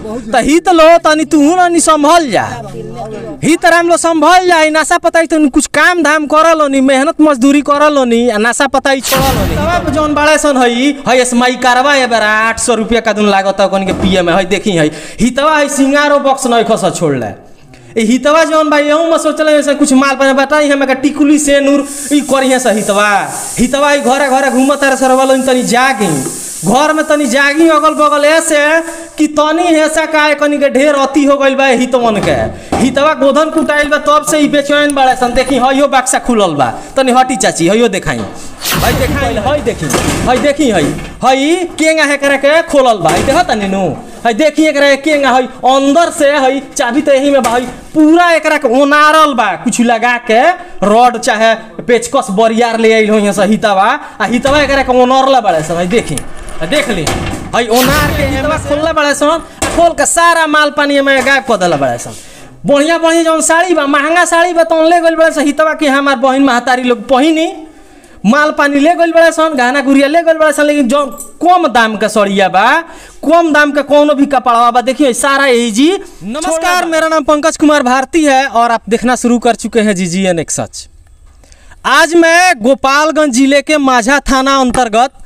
तो हित लो तनी तू ना नि संभल जा हित राम लो संभल जा नशा पताई तो कुछ काम धाम कर लो नी मेहनत मजदूरी कर लो नी आ नशा पताई छोड़ लो नी तब जौन बड़े सन हई हई एसमाई कारवा ए बेरा आठ सौ रुपया का दुन लागत कन के पिए में हई देखी हई हितवा हई सिंगारो बॉक्स नहीं खस छोड़ ले ए हितवा जौन भाई यहूँ में सोचल ऐसे कुछ माल पाने बताई हमें का टिकुली से नूर ई करिए से हितवा हितवा ई घरे घरे घूमत तारे सरवल तनी जागी घर में तनी जागी अगल बगल ऐसे कि तनी ऐसा का कनी के ढेर अति हो गइल बा हितवन के हितवा गोधन कुटाइल बा तब से ई बेचैन बाड़े सन देखी हइयो बक्सा खुलल बा तनी हटी चाची हइयो देखाई हई देखाई हई देखी हई देखी हई हई केंगा है करे के खोलल बा हई देखत तनी नु हई देखी एकरा के केंगा हई अंदर से हई चाबी तो यही में बा हई पूरा एकरा के ओनारल बा कुछ लगा के रॉड चाहे पेचकस बरियार ले आइल हो से हितवा आ हितवा एकरा के ओनरला बाड़े सन हई देखी आ देख ली हई ओनार के हितवा खोलला बाड़े सन आ खोल के सारा माल पानी में गायब कर देला बाड़े सन बढ़िया बढ़िया जौन साड़ी बा महंगा साड़ी बा तो ले गइल बाड़े सन हितवा के हमार बहिन महतारी लोग पहिनी माल पानी ले गइल बड़ा सन गहना गुड़िया ले गइल बड़ा सन लेकिन जो कम दाम का सड़िया बा कम दाम का कोनो भी कपड़ा बा देखिए सारा यही जी नमस्कार मेरा नाम पंकज कुमार भारती है और आप देखना शुरू कर चुके हैं जी जी एन एक सच आज मैं गोपालगंज जिले के माझा थाना अंतर्गत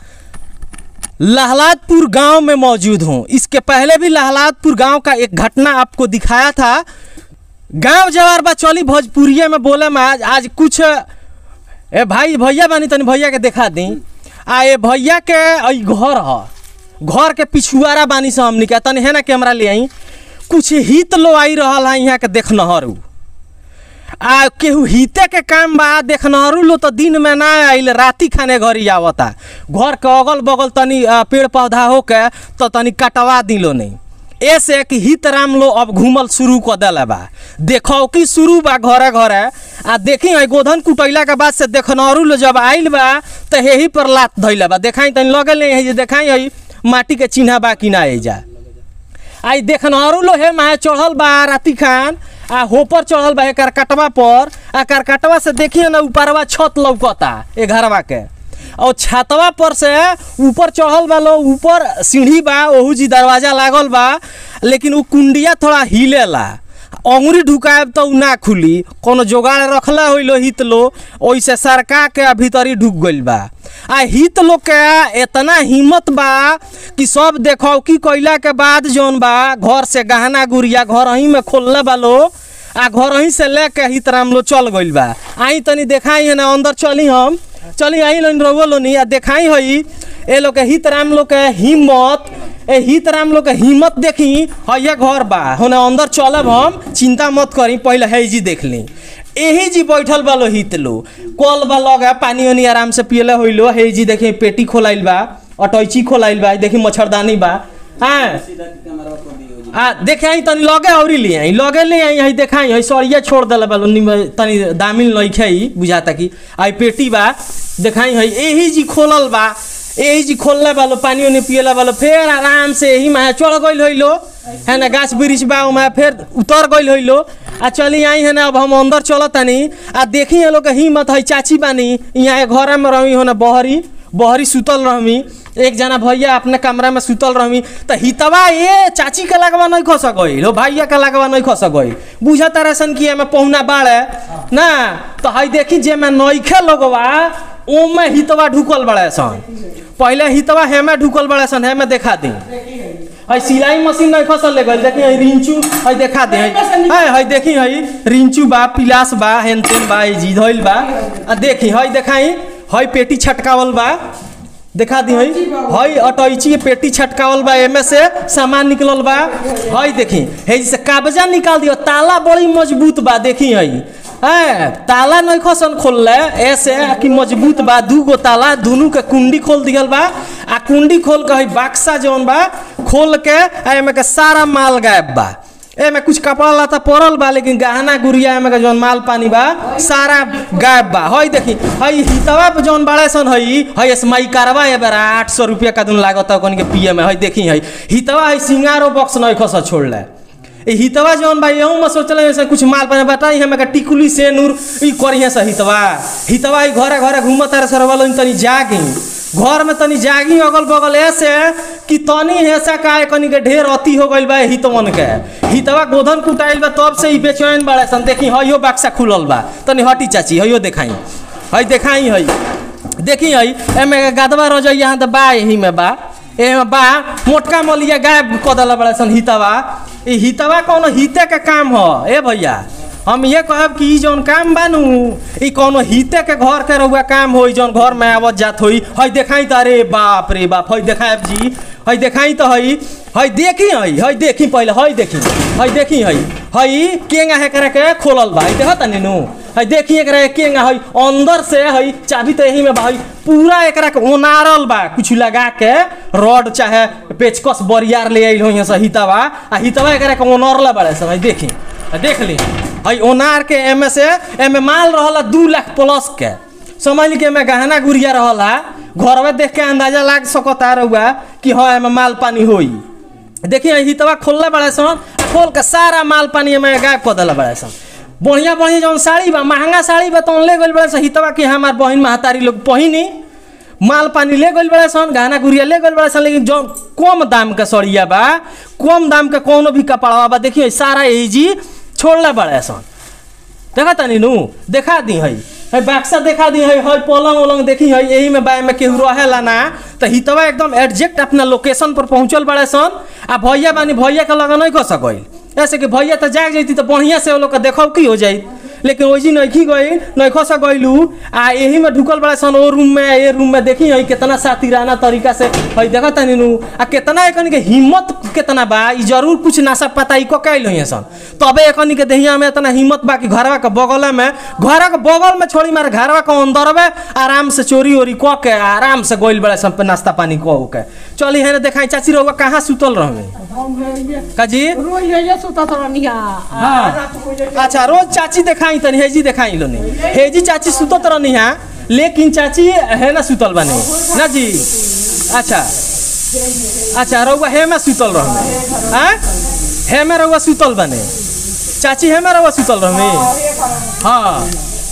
लहलादपुर गांव में मौजूद हूं इसके पहले भी लहलादपुर गांव का एक घटना आपको दिखाया था गांव जवार बा चली भोजपुरिया में बोले में आज आज कुछ ए भाई भैया बानी तनी भैया के देखा दी आ ए भैया के ई घर ह घर के पिछुआरा बानी से हमनी के तनी है ना कैमरा ले आई कुछ हित लो आई रहल है यहाँ के देखनहरू आ केहू हिते के काम बा देखनहरू लो तो दिन में ना आइल राती खाने घरी आवता घर के अगल बगल तनी आ, पेड़ पौधा हो के तो तनी कटवा दिलो नहीं ऐसे कि हित राम लो अब घूमल शुरू कर दिला बा देखो कि शुरू बा घरे घरे आ देखी है गोधन कुटैला के बाद से देखनहरू लो जब आइल बा तो यही पर लात धैला बा देखाई तनी लगे ले है जे देखाई है माटी के चिन्हा बा कि ना जा आई देखनहरू लो हे माहे चढ़ल बा राती खान आ होपर चढ़ल बा एकर कटवा पर आ करकटवा से देखिए ना ऊपरवा छत लौकता ए घरवा के और छतवा पर से ऊपर चढ़ल बा लो ऊपर सीढ़ी बा ओहू जी दरवाजा लागल बा लेकिन उ कुंडिया थोड़ा हिलेला अंगुरी ढुकाएब तो उ ना खुली कोनो जोगाड़ रखला होइलो हित लो ओइसे सरका के भीतरी ढुक गइल बा आ हित लोग के इतना हिम्मत बा कि सब देखो कि कइला के बाद जौन बा घर से गहना गुड़िया घर ही में खोलले बा लो आ घर ही से लेके हित राम लो चल गइल बा आई तनी देखाई है ना अंदर चली हम चली आई लोन रहुआ लोनी आ देखाई हई ए लोग के हित राम लोग के हिम्मत ए हित राम लोग के हिम्मत देखी हइया घर बा होने अंदर चलब हम चिंता मत करी पहले है जी देख ली एही जी बैठल बा लो हित लो कल बा लगा पानी ओनी आराम से पियले होइलो हे जी देखी पेटी खोलाइल बा अटैची खोलाइल बा देखी मच्छरदानी बा हाँ आ देखे आई तनी लगे औरी ले आई लगे ले आई आई देखाई आई सरिया छोड़ देला बा निम- तनी दामिल लइखे आई बुझाता कि आई पेटी बा देखाई है एही जी खोलल बा एही जी खोलले बालो पानी उनी पियला बालो फेर आराम से एही में चढ़ गइल होइलो है ना गाछ वृक्ष बा ओमा फिर उतर गइल होइलो आ चली आई है ना अब हम अंदर चलत तानी आ देखी ये लोग के हिम्मत है चाची बानी यहाँ घर में रही हो ना बहरी बहरी सुतल रहमी एक जना भैया अपने कमरा में सुतल रहमी तो हितवा ये चाची के लगवा नहीं खस गई लो भैया के लगवा नहीं खस गई बुझा तारा सन कि एमे पहुना बाड़े ना तो हई देखी जे में नइखे लोगवा ओमे हितवा ढुकल बड़े सन पहले हितवा हेमे ढुकल बड़े सन हेमे देखा दी हई सिलाई मशीन नहीं खसल ले गई देखी हई रिंचू हई देखा दे हई हई देखी हई रिंचू बा पिलास बा हेन तेन बा ई जी धइल बा आ देखी हई देखाई हई पेटी छटकावल बा देखा दी हई हई अटैची पेटी छटकावल बा एमे से सामान निकलल बा हई देखी हे से कागजा निकाल दियो ताला बड़ी मजबूत बा देखी हई है ताला नहीं खसन खोलले ऐसे कि मजबूत बा दू गो ताला दोनों के कुंडी खोल दियल बा आ कुंडी खोल के हई बक्सा जौन बा खोल के आ एमे के सारा माल गायब बा एमे कुछ कपड़ा लता पड़ल बा लेकिन गहना गुड़िया एमे के जौन माल पानी बा सारा गायब बा हई देखी हई हितवा पे जौन बड़े सन हई हई एसमाई कारवा ए बेरा आठ सौ रुपया का दिन लागत कन के पिए में हई देखी हई हितवा हई सिंगारो बॉक्स नहीं खस छोड़ले ए हितवा जौन बा यहूँ में सोचल ऐसे कुछ माल पानी बताई हमें का टिकुली से नूर ई करिए से हितवा हितवा ई घरे घरे घूमत तारे सरवल तनी जागी घर में तनी जागी अगल बगल ऐसे कि तनी ऐसा का कनी के ढेर अति हो गइल बा हितवन के हितवा गोधन कुटाइल बा तब से ही बेचैन बाड़े सन देखी हयो बक्सा खुलल बा तनी हटी चाची हयो देखाई हई देखाई हई देखी हई एमे गदवा रजैया यहाँ तो बा यही में बा एमे बा मोटका मलिया गायब क देला बड़ा सन हितवा ई हितवा कौनो हिते के काम ह ए भैया हम ये कहब कि ई जौन काम बानू ई कौनो हिते के घर के रहुआ काम होई जौन घर में आवत जात होई हई देखाई त अरे बाप रे बाप हई देखाब जी हई देखाई त हई हई देखी हई हई देखी पहले हई देखी हई देखी हई हई केंगा है करे के खोलल बा हई देखत नीनू हई देखी एकरा केंगा हई अंदर से हई चाबी त यही में बा हई पूरा एकरा के ओनारल बा कुछ लगा के रॉड चाहे पेचकस बरियार ले आइल होई से हितवा आ हितवा एकरा के ओनरला बड़े सब हई देखी आ देख ली हई ओनार के एमे से एमे माल रहला दू लाख प्लस के समझ ली कि एमे गहना गुड़िया रहला घरवे देख के अंदाजा लाग सकता रहुआ कि हाँ एमे माल पानी होई देखिए हितवा खोलले बड़े सन खोल के सारा माल पानी में गायब कर दिला बड़े सन बढ़िया बढ़िया जौन साड़ी बा महंगा साड़ी बा तो ले गइल बड़े सन हितवा कि हमार बहिन महतारी लोग पहिनी माल पानी ले गइल बड़े सन गहना गुड़िया ले गइल बड़े सन लेकिन जौन कम दाम के सड़िया बा कम दाम के कोनो भी कपड़वा बा देखिए सारा यही जी छोड़ले बड़े सन देखा तनी नु देखा दी हई हई बक्सा देखा दी हई हई पलंग उलंग देखी हई यही में बाय में केहू रहेला ना तो हितवा एकदम एडजेक्ट अपना लोकेशन पर पहुंचल बड़े सन आ भैया बानी भैया के लगा नहीं कर सकल ऐसे कि भैया तो जाग जैती तो बढ़िया से वो लोग के देखो की हो जाई लेकिन वैसी नैखी गई नैखो से गईलू आ यही में ढुकल बड़ा सन ओ रूम में ये रूम में देखी हई कितना सातिराना तरीका से हई देखा तनी नु आ कितना एकन के हिम्मत कितना बा ई जरूर कुछ नासा पता ई को कैल होई सन तबे एकन के देहिया में इतना हिम्मत बा कि घरवा के बगल में घर के बगल में छोड़ी मारे घरवा के अंदर में आराम से चोरी ओरी क के आराम से गइल बड़ा सन पे नाश्ता पानी क के चली है देखाई चाची रहुआ कहाँ सुतल रहवे काजी रोज ये सुता तो रनिया हाँ अच्छा रोज चाची देखाई तनी हेजी देखाई लोनी हेजी चाची सुतत रहनी है लेकिन चाची है ना सुतल बने ना जी अच्छा अच्छा रउआ हे में सुतल रहने हाँ हे में रउआ सुतल बने चाची हे में रउआ सुतल रहने हाँ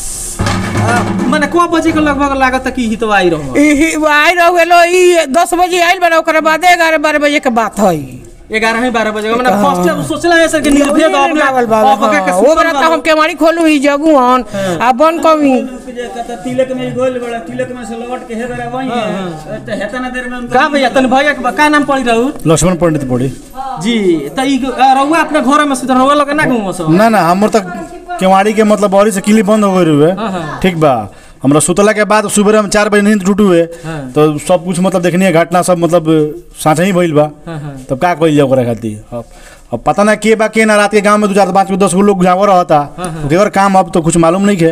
आ, मने को बजे के लगभग लागत कि हितवा आई रहूँ आई रह गेलो ई दस बजे आइल बना ओकरे बादे ग्यारह बारह बजे के बात है ग्यारह ही बारह बजे मैंने फर्स्ट टाइम सोचला है सर कि निर्भेद अपने लागल बा अपने के हाँ, वो सुतल बड़ा बालो। हम केवाड़ी खोलू ही जगू हन आ बन कमी तिलक में गोल बड़ा तिलक में से लौट के हे बेरा वही है तो हेतना देर में उनका का भैया तन भैया के बा- का नाम पड़ी रहू लक्ष्मण पंडित पड़ी जी त ई रउआ अपने घर में सुत रउआ लगे ना घूमो सो ना ना हमर तक केवाड़ी के मतलब बड़ी से किली बंद हो गई हुए ठीक बा हमरा सुतला के बाद सुबह में चार बजे नींद टूटू हुए तो सब कुछ मतलब देखनी है घटना सब मतलब साथ ही भइल बा तब का कइल जाओ ओकरा खातिर अब अब पता ना के बा के ना रात के गांव में दो चार पाँच दस गो लोग जाओ रहता केवर काम अब तो कुछ मालूम नहीं है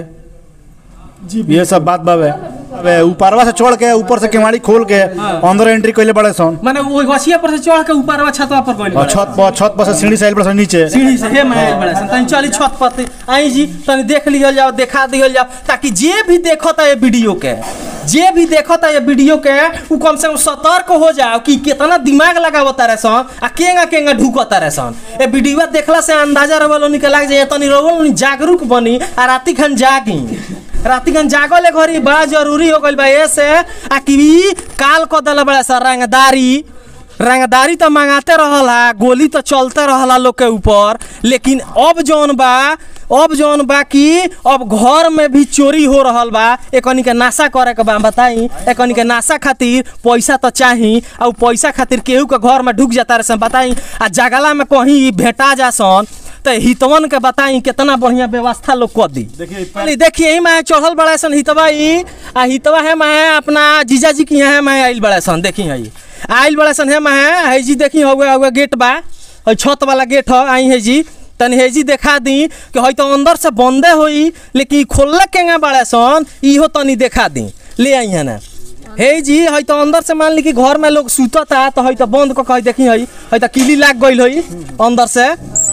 जी ये सब बात बावे अबे ऊपरवा से चढ़ के ऊपर से केवाड़ी खोल के अंदर एंट्री कइले बड़े सन माने वो गछिया पर से चढ़ के ऊपर वा छतवा पर गइल और छत पर छत पर से सीढ़ी से आइल बड़े सन नीचे सीढ़ी से हे महल बड़ा सन तनी चली छत पर ते आई जी तनी देख लियल जाओ देखा दियल जाओ ताकि जे भी देखता ये वीडियो के जे भी देखता ये वीडियो के उ कम से कम सतर्क हो जाओ कि कितना दिमाग लगावता रे सन आ केंगा केंगा ढुकता रे सन ए वीडियो देखला से अंदाजा रवलो निकल लाग जाए तनी रवलो जागरूक बनी आ राती खन जागी राती खन जागले घरी बड़ा जरूरी हो गइल बा ऐसे आ कि ई काल क देला बड़ा सा रंगदारी रंगदारी तो मंगाते रहला गोली तो चलते रहला लोग के ऊपर लेकिन अब जौन बा अब जौन बा कि अब घर में भी चोरी हो रहल बा एकनी के नाशा करे के बा बताई एकनी के नाशा खातिर पैसा तो चाही आ उ पैसा खातिर केहू के घर में ढुक जाता रहे बताई आ जगला में कहीं भेटा जा सन तो हितवन के बताई कितना बढ़िया व्यवस्था लोग कर दी देखिए देखिए यही मैं चढ़ल बड़ा सन हितवा ई आ हितवा है मैं अपना जीजा जी की यहाँ मैं आइल बड़ा सन देखी है आइल बड़ा सन है मैं है जी देखी हुए हुए गेट बा हई छत वाला गेट है आई है जी तनी हेजी देखा दी कि हई तो अंदर से बंदे होई लेकिन खोलले केंगा बड़ा सन इहो तनी देखा दी ले आई है ना हे जी हई तो अंदर से मान ली कि घर में लोग सुतता तो हई तो बंद क के देखी हई हई तो किली लाग गइल हई अंदर से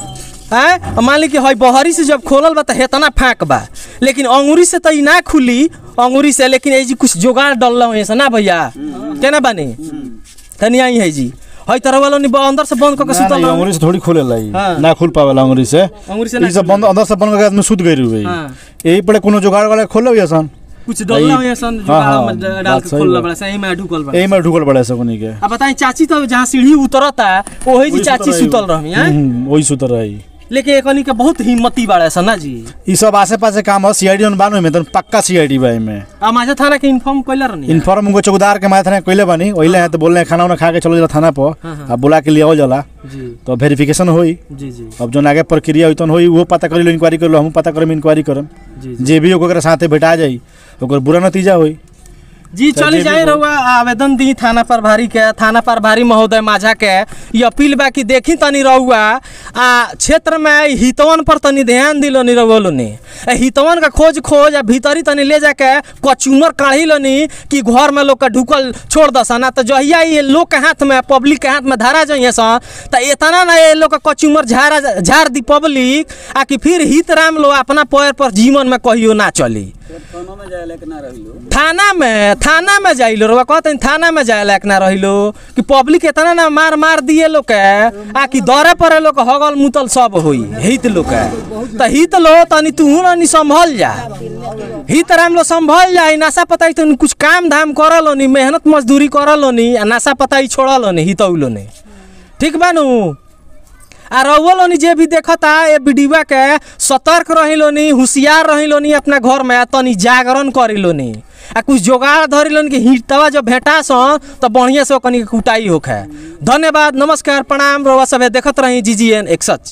हैं मान ली कि हई बहरी से जब खोलल बा तो हेतना फाँक बा लेकिन अंगूरी से तो ई ना खुली अंगूरी से लेकिन ए जी कुछ जुगाड़ डल हो से ना भैया केना बानी तनी आई है जी हई तरह वालों नि अंदर से बंद करके ना, सुतल ना, रहो। अंगुरी से थोड़ी खोलेला ई हाँ। ना खुल पावेला अंगुरी से अंगूरी से ना ई सब बंद अंदर से बंद करके आदमी सुत गई हुई हाँ। यही पड़े कोनो जुगाड़ वाला खोले हुई सन कुछ डोला हुआ सन हाँ, हाँ, जुगाड़ में डाल बात के सही खोलला बा। बड़ा सही में ढुकल बड़ा यही में ढुकल पड़े सकुनी के अब बताई चाची तो जहाँ सीढ़ी उतरता वही जी चाची सुतल रहमी हैं हम्म, वही सुतर रही लेकिन एकनी के बहुत हिम्मती बाड़ा सन ना जी ई सब आसे पासे काम है सीआईडी में बानो में तो पक्का सीआईडी बा में आ माझा थाना के इन्फॉर्म कइला रहनी इन्फॉर्म उनको चौकीदार के माथे कइले बानी ओइले हैं तो बोल रहे हैं खाना उना खा के चलो जला थाना पर अब बुला के लिए आओ जला जी तो वेरिफिकेशन होई जी जी अब जो आगे प्रक्रिया होई तो होई वो पता करी लो इंक्वायरी कर लो हम पता करम इंक्वायरी करम जी जे भी ओकरा साथे भेटा जाई ओकर बुरा नतीजा होई जी चाहे चली जे भी जाए हो। रहुआ आवेदन दी थाना प्रभारी के थाना प्रभारी महोदय माझा के ये अपील बा कि देखी तनी रहुआ आ क्षेत्र में हितवन पर तनी ध्यान दिलो नी रहुआ लोनी ए हितवन का खोज खोज आ भीतरी तनी ले जाके कचूमर काढ़ी लोनी कि घर में लोग का ढुकल छोड़ दसा ना तो जहिया ये लोग के हाथ में पब्लिक के हाथ में धारा जाइए सन तो इतना ना ये लोग का कचूमर झारा झाड़ दी पब्लिक आ कि फिर हित राम लो अपना पैर पर जीवन में कहियो ना चली थाना में जाए लेके ना रहिलो थाना में थाना में जाइलो रउआ कहते थाना में जाए लायक ना रहिलो कि पब्लिक इतना ना मार मार दिए लोग के आ कि दौरे पर लोग हगल मुतल सब होई हित लोग के त हित लो तनी तू नी संभल जा हित राम लो संभल जा नशा पताई तो कुछ काम धाम करलो नी मेहनत मजदूरी करलो नी आ नशा पताई छोड़लो नी हितौलो नी ठीक बानू आ रउआ लोनी जे भी देखता ए वीडियो के सतर्क रही लोनी होशियार रही लोनी अपना घर में आ तनी जागरण करी लोनी आ कुछ जोगाड़ धरी लोनी कि हिटवा जब भेटा सन तो बढ़िया से ओकनी के कुटाई होखे धन्यवाद नमस्कार प्रणाम रउआ सभे देखत रही जी जी एन एक सच